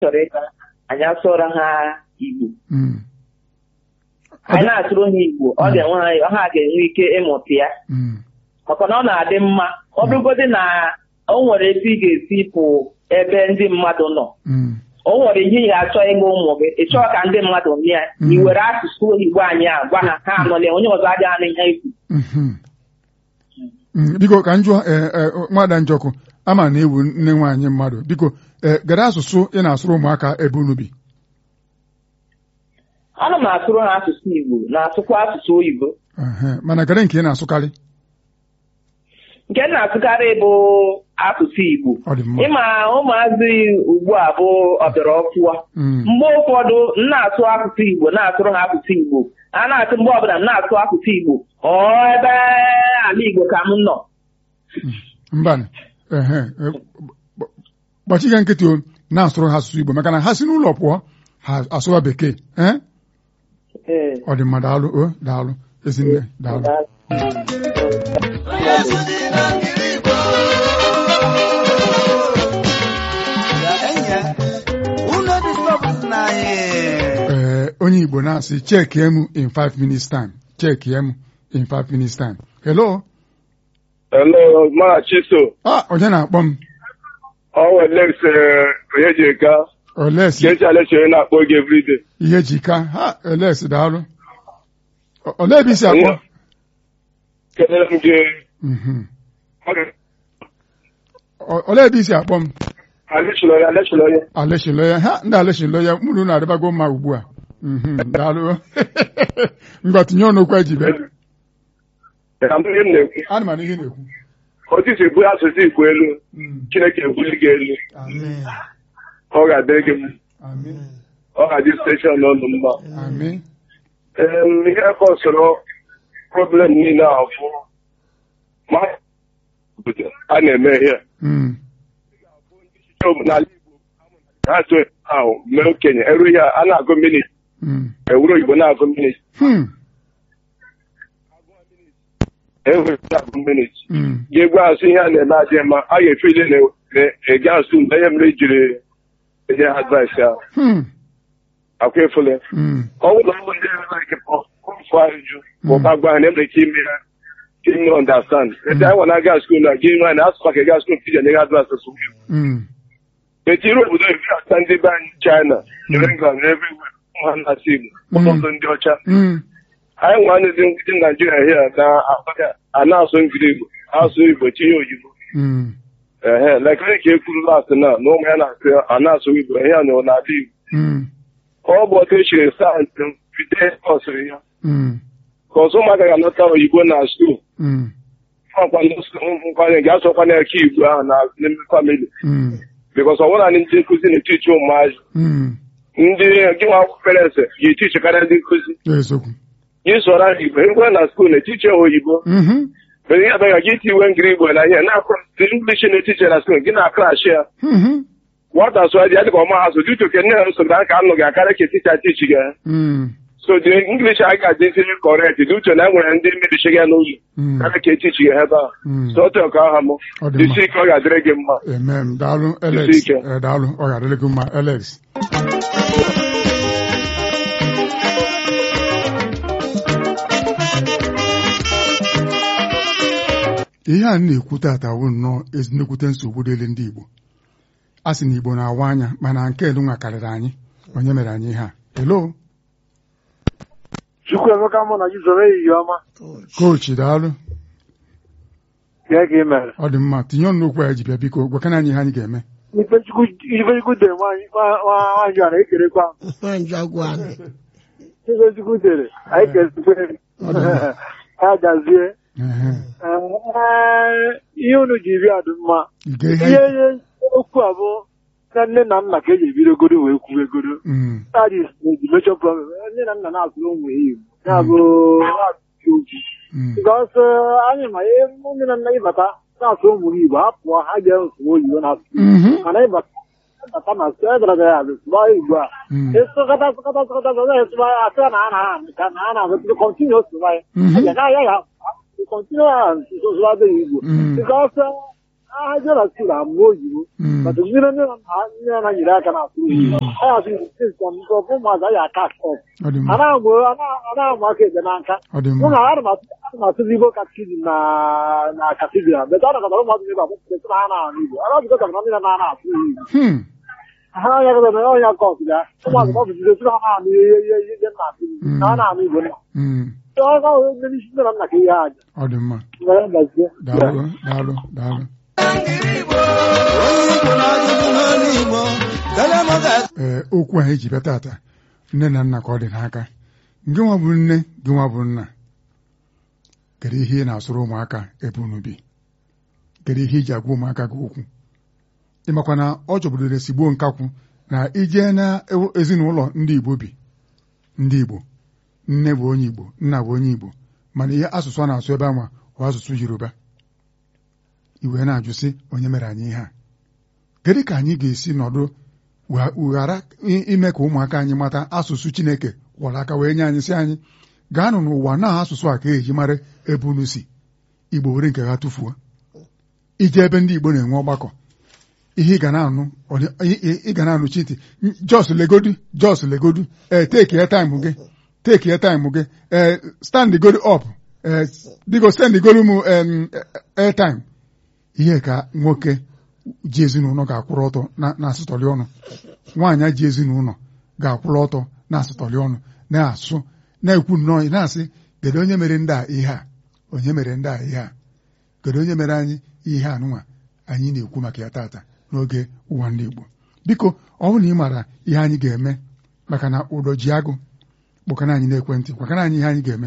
chọrọ ịga anyị asụọrọ ha Igbo Mm. anyị na-asụrụ ha Igbo ọ ga-enwe ha ha ga-enwe ike ịmụta ya Mm. maka na ọ na-adị mma ọ bụrụgodị na o nwere ebe ị ga-esi pụ ebe ndị mmadụ nọ Mm. o nwere ihe ị ga-achọ ịgwa ụmụ gị ị chọọ ka ndị mmadụ nụ ya Mm. i were asụsụ Igbo anyị a gwa ha ha anọla onye ọzọ adịghị anụ ihe ikwu Mhm. Mm, biko ka m jụọ eh, eh, nwada njọkụ ama na ewu nne nwaanyị mmadụ biko eh, gere asụsụ ị na-asụrụ ụmụaka ebe unu bi ana m asụrụ ha asụsụ Igbo na-asụkwa asụsụ oyibo Ehe, mana gere nke ị na-asụkarị nke m na-asụkarị bụ asụsụ Igbo ọ dị mma ịma ụmụazị ugbu a bụ ọbịara ọfụwa Mm. mgbe ụfọdụ m na-asụ asụsụ Igbo na-asụrụ ha asụsụ Igbo a na-asụ mgbe ọbụla m na-asụ asụsụ Igbo ọ ebe ala Igbo ka m nọ mbanị ehe eh, gb- gbachiga nkịtị o na-asụrụ ha asụsụ Igbo maka na ha si n'ụlọ pụọ ha asụwa bekee eh? Ee. ọ dị mma daalụ o daalụ ezinne daalụ ee onye Igbo na-asị chekie m in five minutes time chekie m in five minutes time hello Hello, ma Chiso. ah onye na-akpọ m Ọ were Lex onye ji ka olesi Kechi Aleshere na-akpọ gị everyday. ihe jika ha olesi daalụ O- olee ebe isi akpọ Kelere m gị. Mhm. O- olee ebe isi akpọ m Alechilo ya, alechilo ya. aleshiloya ha ndị aleshiloya mụrụ na-adịbago mma ugbu a Mhm, daalụ ngwa tinye ọnụ okwu eji bịa Ka m ihe m na-ekwu. ana m ana ihe ị na-ekwu Otu isi ebu asụsụ Igbo elu, Mm. Chineke ebuli gị elu. Amen. Ọ ga-adịrị gị mma. Amen. Ọ ga-adị steshọn ọnụ mma. Amen. Em, Ihe kọsụrụ problem niile a bụ ma a na-eme ihe. Mm. N'ala Igbo, ha so ahụ mee okenye eru ihe a na-agụ minit Mm. ewuru Igbo na-agụ minit Hmm. ewuru na-agụ minit Mm. ga-egwu asụ ihe a na-eme adịghị mma a ga-efe ile na-ege asụ mgbe ihe mere jiri enye ha advice ya Hmm. akwa efule Mm. ọ bụrụ na ọ bụ ndị like pọfụ ajụjụ ma ọba gwa ha na enwere ike ime ya ime understand ete anyị na aga skul na gị nwa na asụkwa ka ga skul ka iji enye ha advice asụ Mm. eti iru obodo ebi ata ndị be anyị China New England na everywhere ụmụ ha na-asụ Igbo ụfọdụ ndị ọcha Mm. anyị nwa ndị ndị Naijiria hia na a na-asụ ngiri Igbo asụ Igbo tinye oyibo Mm. ehe like onye ka e kwuru last na na ụmụ ya na-asụ a na-asụ Igbo ihe a na n'ala Igbo Mm. ọ bụ otu echiri sayensị bide kọsịrị ya Mm. ka ọzọ ụmụaka ga-anọta oyibo na skuul Mm. nkwanye ga-asọkwanye aka Igbo ahụ na n'ime famili Mm. bikọs ọ bụrụ na ndị nkụzi na-etichi ụmụazị Mm. ndị gị nwa akwụkwọ parents ga-etichi karịa ndị nkụzi Eziokwu. gị sụọrọ ha Igbo ekwe na skuul na-etichi ha oyibo Mhm. mere ihe abịaghị gị tiwe ngiri Igbo na ihe na-akụ ndị English na-etichi na skuul gị na-akrash ya Mhm. nwata sụọ dị ya dịka ọma ha so dịtụ ke nne ha nsogbu ka anụ gị akarị ka eticha tichi gị Mm. so the English a ga-adịzi correct dị uche na enwere ndị mmebichi gị n'ụlọ Mm. karịa ka etichi gị ebe a Mm. so otu nke aha m Ọ dị jisi mma. ike ọ ga-adịrị gị mma Amen. Daalụ Alex. Isi ike. Eh, Daalụ ọ ga-adịrị gị mma Alex. ihe a na-ekwu tata wụ nnọọ ezigbote nsogbu dịrị ndị Igbo a sị na Igbo na-awa anya mana nke elu nwa karịrị anyị onye mere anyị ihe a hello Chukwuemeka mụ na gị zoro ehihie ọma kochi daalụ bịa ka ị mere ọ dị mma tinye ọnụ okwu anyị ji bịa biko gwakana anyị ihe anyị ga-eme Ifechukwu Ifechukwu dere nwaanyị nwa- nwa- nwaanyị a na-ekerekwa m. Ifechukwu dere anyị kerekwe Ọ dị mma. ha gazie Ehe. Ee, ihe unu ji bịa dị mma Ige ihe ihe ihe okwu a bụ na nne na nna ka eji ebidogodo wee kwubegodo Mm, that is the major problem nne na nna na-asụrụ ụmụ ha Igbo ya bụ na-asụ okwu mm, because anyị ma ihe nne na nna ịbata na-asụ ụmụ ha Igbo ha pụọ ha ga-esụ oyibo na-asụ mhm, mana ịbata ịbata na sụ edara gara abịa sụba Igbo a mm, ịsụkọta sụkọta sụkọta sụkọta esụba ya asị na ana ha ka na ana abịa kọntinu sụba ya mhm, ya na ya ya kọntinu ha sụba dị Igbo Mm. because ha jee na skuul amụọ oyibo Mm. but mmiri nne na nna nne na nyere aka na-asụ oyibo ha ya asụ igbo nke ọbụ ụmụazị anyị aka akọ ọ dị a mma na-amụ a na-amụ aka ekpe n'aka ọ dị mụ mma na ana m asụ- ana m asụzi igbo katikizim na na katidral bet ọ nakọtara ụmụazị ebe akwụkwọ na ha na-anụ igbo ọ na-abụkọta na ndị na na na-asụ igbo Hmm. ha anya kọta na ọnya kọt ya ụmụazị ọ bụzi esi na ha na-anụ ihe ihe ihe ihe nna asụ Mm. na ha na-anụ igbo nna Hmm. ọ ga-ahụ ndị isi nne na nna ka ihe aja ọ dị mma nwere mgbazie daalụ daalụ daalụ ee okwu anyị ji bịa tata nne na nna ka ọ dị n'aka gị nwa bụ nne gị nwa bụ nna kedu ihe ị na-asụrụ ụmụaka ebe unu bi kedu ihe iji agwa ụmụaka gị okwu ịmakwa na ọ chọbụdoro esigbo nkakwụ na ije na ew- ezinụlọ ndị Igbo bi ndị Igbo nne bụ onye Igbo nna bụ onye Igbo mana ihe asụsụ a na-asụ ebe anwa bụ asụsụ Yoruba iwe na-ajụ sị onye mere anyị ihe a kedu ka anyị ga-esi nọdụ wa- ghara i- ime ka ụmụaka anyị mata asụsụ Chineke kwọrọ aka wee nye anyị sị anyị gaanụ n'ụwa na asụsụ a ka eji mara ebe unu si Igbo were nke ha tụfuo ije ebe ndị Igbo na-enwe ọgbakọ ihe ị ga na-anụ ọ dị- ị- ị- ị ga na-anụ chiti jos legodu jos legodu ee take your time gị take your time gị ee stand godu up ee biko stand godu m em, airtime ihe ka nwoke ji ezinụlọ ga-akwụrụ ọtọ na- na-asụtọrị ọnụ nwaanyị ji ezinụlọ ga-akwụrụ ọtọ na-asụtọrị ọnụ na-asụ na-ekwu nnọọ na-asị kedu onye mere ndị a ihe a onye mere ndị a ihe a kedu onye mere anyị ihe anụnwa anyị na-ekwu maka ya tata n'oge ụwa ndị Igbo biko ọ bụrụ na ị maara ihe anyị ga-eme maka na ụdọ ji agụ kpọkana anyị n'ekwentị gwakana anyị ihe anyị ga-eme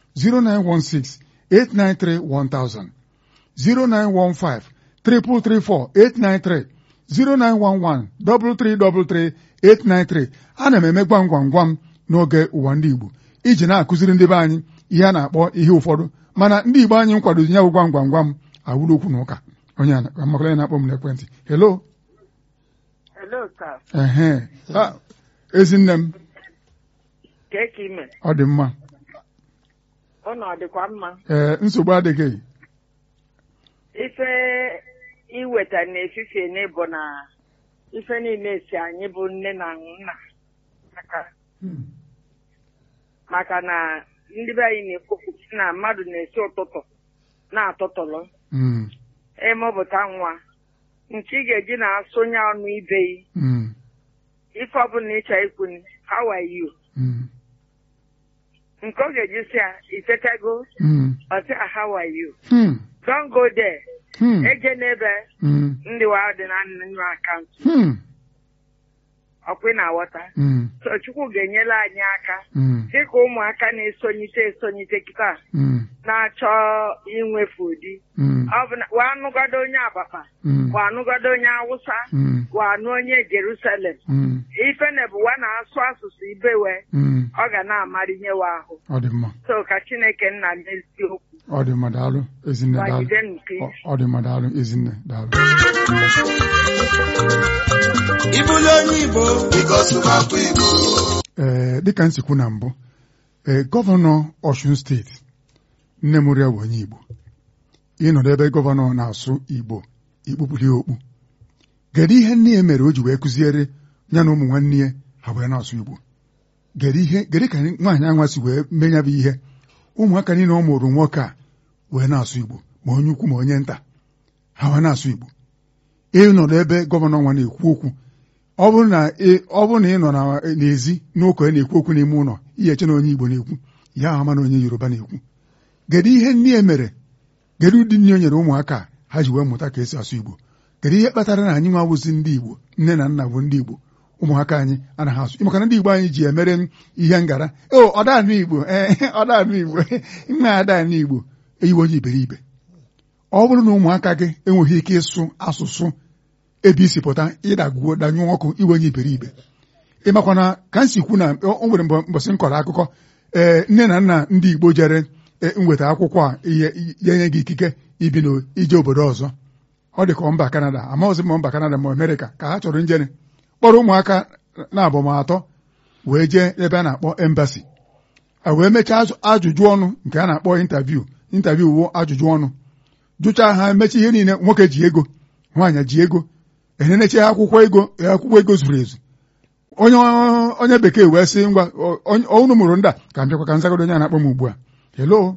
09168931000 0915 334 893 0911 333 893 ana m eme gwam gwam gwam n'oge ụwa ndị Igbo iji na-akụziri ndị be anyị ihe a na-akpọ ihe ụfọdụ mana ndị Igbo anyị nkwadozi ya bụ gwam gwam gwam awụrụ okwu na ụka onye amakwara ya na-akpọ m n'ekwentị hello Hello, sir. ehe Ah, ezinne m Kee ka ime? ọ dị mma Ụnọ ọ dịkwa mma? ee nsogbu adịghị Ife iweta n'efifie n'ịbụ na ife niile si anyị bụ nne na nna aka maka na ndị be anyị na-ekwupụ sị na mmadụ na-esi ụtụtụ na-atụtụlụ Mm, ịmụpụta nwa nke ị ga-eji na-asụnye ọnụ ibe yi mm, ife ọbụla ịchọ ikwu ni, how are you mm, nke ọ ga-eji si ya ifetago mm, ọsị a how are you hmm, don't go there hmm, eje n'ebe mm, ndị wa dị na nnu akaụntụ hmm, ọkwa ị na-aghọta mm, so chukwu ga-enyere anyị aka mm, dịka ụmụaka na-esonyite esonyite kịta mm, na-achọ inwefu ụdị mm, ọ bụ na wa anụgado onye abapa mm, wa anụgado onye awụsa mm, wa anụ onye jerusalem mm, ife na bụ wa na-asụ asụsụ ibewe mm. ọ ga na-amarinyewe ahụ ọ dị mma so ka chineke nna n'eziokwu ọ dị mma daalụ ezinne daalụ gbagide nke Ọ- ọ dị mma daalụ ezinne daalụ Ịbụlụ onye Igbo biko sụbakwa Igbo ee dịka m si kwu na mbụ ee gọvanọ Ọshun steeti nne m rịa bụ onye Igbo ịnọdụ ebe gọvanọ na-asụ Igbo ikpupụli okpu kedu ihe nne ya mere o ji wee kụziere ya na ụmụ nwanne ya ha wee na-asụ Igbo kedu ihe kedu ka nwaanyị anwa si wee mee ya bụ ihe ụmụaka niile ọ mụrụ nwoke a wee na-asụ Igbo ma onye ukwu ma onye nta ha wee na-asụ Igbo ịnọdụ ebe gọvanọ nwa na-ekwu okwu ọ bụrụ na ị- ọ bụrụ na ị nọ na- n'ezi n'ụka ị na-ekwu okwu n'ime ụlọ ihe eche na onye Igbo na-ekwu ya ama na onye Yoruba na-ekwu kedu ihe nne ya mere kedu ụdị nne o nyere ụmụaka a, ha ji wee mụta ka esi asụ Igbo kedu ihe kpatara na anyị nwa wụzi ndị Igbo nne na nna bụ ndị Igbo ụmụaka anyị anaghị asụ maka na ndị Igbo anyị ji emere m ihe ngara o ọdanụ Igbo ee ọdanụ Igbo nna adanụ Igbo eyiwe onye iberibe ọ bụrụ na ụmụaka gị enweghị ike ịsụ asụsụ ebe isi pụta ịdagwuo danyụọ ọkụ iwe onye iberibe ịmakwa na ka m si kwu na o nwere mgbe mbọsị m kọrọ akụkọ ee nne na nna ndị Igbo jere e, nweta akwụkwọ a ihe ya nye gị ikike ibi na ije obodo ọzọ ọ dị ka mba Kanada amaghịzi ma mba Kanada ma Amerịka ka ha chọrọ njere kpọrọ ụmụaka na abụmatọ wee jee ebe a na-akpọ embasi a wee mechaa ajụ- ajụjụ ọnụ nke a na-akpọ intaviu intaviu wụ ajụjụ ọnụ jụchaa ha emechi ihe niile nwoke ji ego nwaanyị ji ego enyenechi akwụkwọ ego akwụkwọ ego zuru ezu onye onye bekee wee sị ngwa unu mụrụ ndị a ka m bịakwa ka nzagodo onye a na-akpọ m ugbu a hello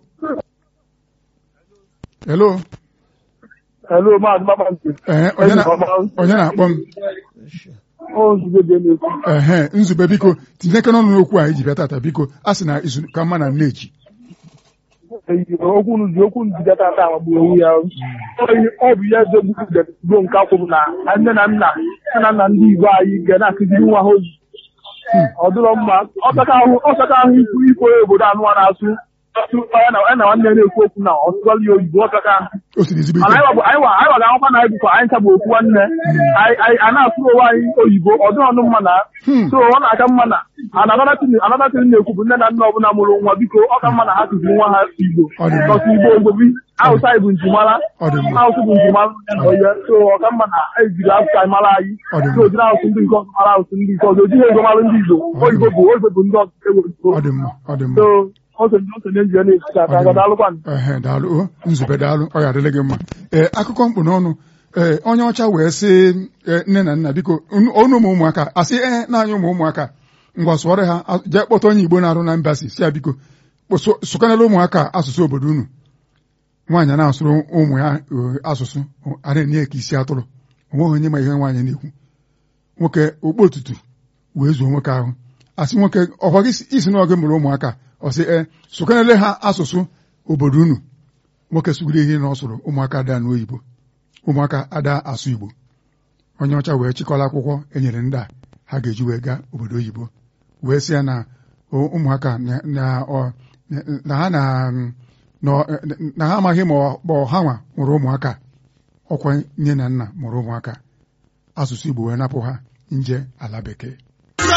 hello Hello, Maazị Kpakpando. ee onye na- onye na-akpọ m Ọ nzube dị n'ekwu. ehe nzube biko tinyeke n'ọnụ n'okwu a iji bịa tata biko a sị na izu ka mma na nneji okwu unu ji okwu unu ji bịa tata amagbu onwe ya ọ bụ ya ezegbugo nke akwụrụ na nne na nna nne na nna ndị Igbo anyị ga na-akụziri nwa ha ozi ọ dịrọ mma ọsaka ahụ ọsaka ahụ ikwu ikwu onye obodo anụ a na-asụ asụ ya na ya na nwanne ya na-ekwu okwu na ọsụgọlụ ya oyibo ọsaka ahụ o siri ezigbo mana ike anyị wa anyị wa anyị wa ga-ahụkwa na anyị bụkwa anyị ncha bụ okwu nwanne anyị anyị a na-asụ onwe anyị oyibo ọ dịghị ọnụ mma na Hmm. so ọ na-aka mma na anadatin na-ekwu bụ nne na nna ọbụla mụrụ nwa biko ọ ka mma na ha kụziri nwa ha igbo Ọ dị mma. ọsụ igbo ogbobi awụsa bụ njimara Ọ dị mma. asụsụ bụ njimara onye na onye so ọ ka mma na ejiri asụsụ anyị mara anyị Ọ dị mma. so ojiri asụsụ ndị nke ọzọ mara asụsụ ndị nke ọzọ ojighị ego mara ndị igbo Ọ dị oyibo bụ oyibo bụ ndị ọzọ ewu ọ dị mma ọ dị mma so osonye osonye nji ya na-esi aka Ọ dị aga mma. daalụkwanụ ehe daalụ o nzube daalụ ọ ga-adịrị gị mma ee akụkọ mkpụ n'ọnụ ee onye ọcha wee sị ee, nne na nna biko unu- ọnụ ụmụ ụmụaka asị ee naanị ụmụ ụmụaka ngwa sụọrọ ha a- jee kpọta onye igbo na-arụ na mbasi si ya biko kpọsụ- sụkanala ụmụaka asụsụ obodo unu nwaanyị na-asụrụ ụmụ ya eh, asụsụ a na-enye ya ka isi atụrụ onweghị onye ma ihe nwaanyị na-ekwu nwoke okpu otutu wee zuo nwoke ahụ asị nwoke ọkwa gị si- isi na oge mụrụ ụmụaka ọ sị ee sụkanele ha asụsụ obodo unu nwoke sụgoro ihe na ọ sụrụ ụmụaka ada n'oyibo ụmụaka ada asụ igbo onye ọcha wee chịkọla akwụkwọ enyere ndị a ha ga-eji wee gaa obodo oyibo wee sị ya na o- ụmụaka na na- ọ- na ha na na- na ha amaghị ma ọ- ma ọ ha nwa mụrụ ụmụaka ọkwa nne na nna mụrụ ụmụaka asụsụ igbo wee napụ ha nje ala bekee